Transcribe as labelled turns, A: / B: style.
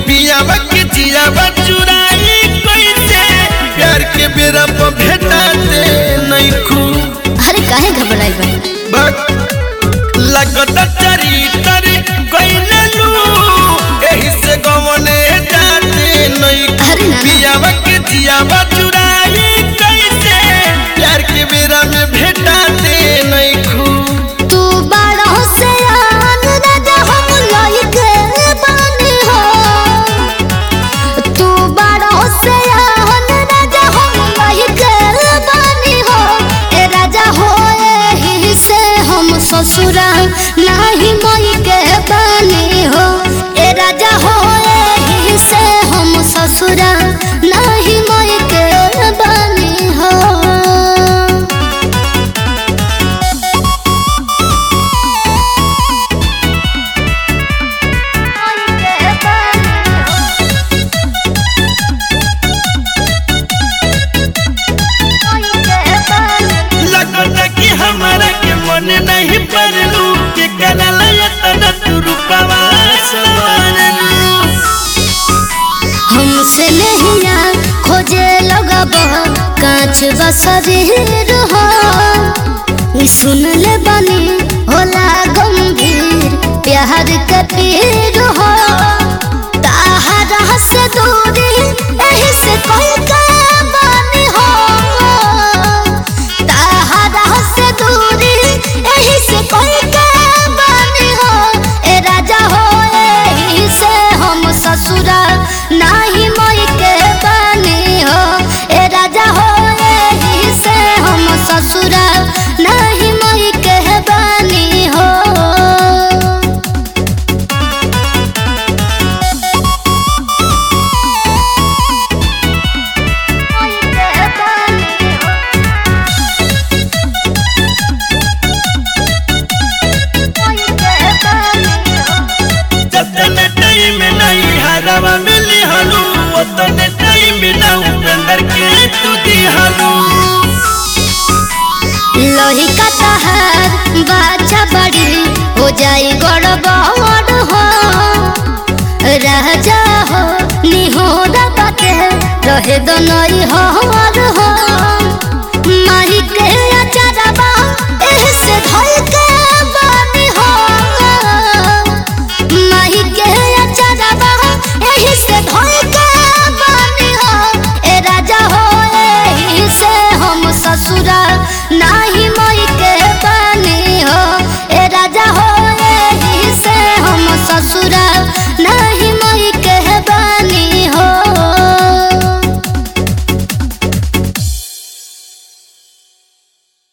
A: पियावा के जियावा चुराई कैसे प्यार के बेरा पर भेटाते नहीं खू
B: अरे काहे घबराई बा
A: बक लगता चरितर गइले लू एही से गवने जाते नहीं
B: अरे ना
A: पियावा के जियावा चुराई कैसे प्यार के बेरा में भेटाते नहीं खू
B: तू बड़ा से आन राजा हम लइके बानी हो तू बड़ा से आन राजा हम लइके बानी हो ए राजा हो एही से हम ससुरा नाही मई के बानी हो ए राजा हो एही से हम ससुरा नाही मई के बानी हो
A: लगता कि हमारा के मन नहीं पड़लू के करल यतन तू रूपवा सवारलू
B: हमसे नहिया खोजे लगब कांच बसरीर हो ई सुन ले बनी होला गंभीर प्यार के पीर हो ताहरा से दूरी एही से कोई के बानी हो ताहरा से दूरी एही से कोई के बानी हो ए राजा हो एही से हम ससुरा नाही मई के बानी हो ए राजा हो एही से हम ससुरा नाही मई के बानी हो
A: जतन टाइम नहीं हरवा मिली हलू उतन टाइम ना उपेंद्र के तू दिहलू
B: लोही का तहार बाचा बड़ी हो जाई गड़बड़ हो राजा हो निहोरा बाटे रहे दनई हो